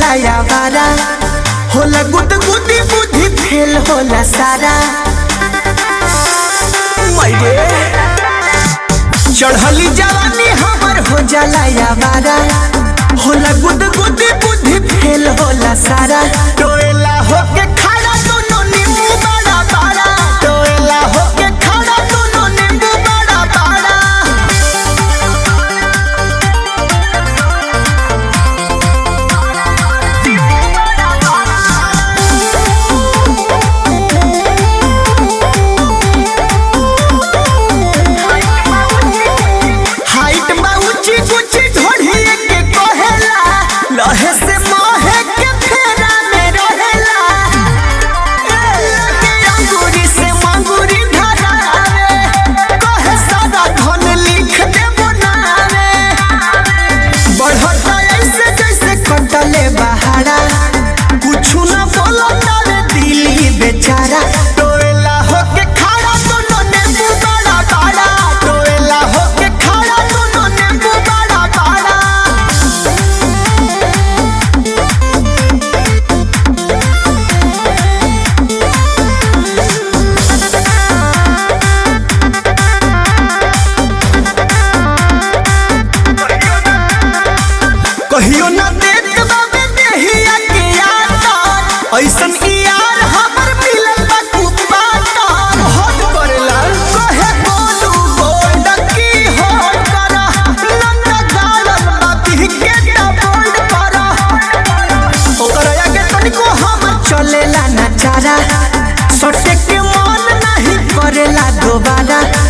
जाला यावारा होला गुद गुदी बुद्धि फेल होला सारा मैरे चढ़ली जवानी हमर हो जाला यावारा होला गुद गुदी बुद्धि फेल होला सारा टोएला होके खड़ा दोनों नींबू बड़ा बड़ा टोएला होके खड़ा दोनों नींबू बड़ा बड़ा हाइट बा ऊंची ऊंची ढोढ़िए के कहेला लहे से मोहे के फेरा में रहेला लगे अंगूरी से मंगूरी धरावे कहे सादा धन लिख दे बनावे बढ़ता ऐसे जैसे कटले बहारा कुछु न बोलता रे दिल ही बेचारा टोएला होके खड़ा दोनों नींबू बड़ा बड़ा टोएला होके खड़ा दोनों नींबू बड़ा बड़ा कहियो ना देख बाबे देहिया के यार ऐसन ई यार हमर मिलल बा कुपाता हट करेला कहे बोलू बोल की हो करा लंगा गालन बाती के ता बोल्ड करा ओकरा आगे तनिको हम चलेला ना चारा सटे के मन नहीं करेला दोबारा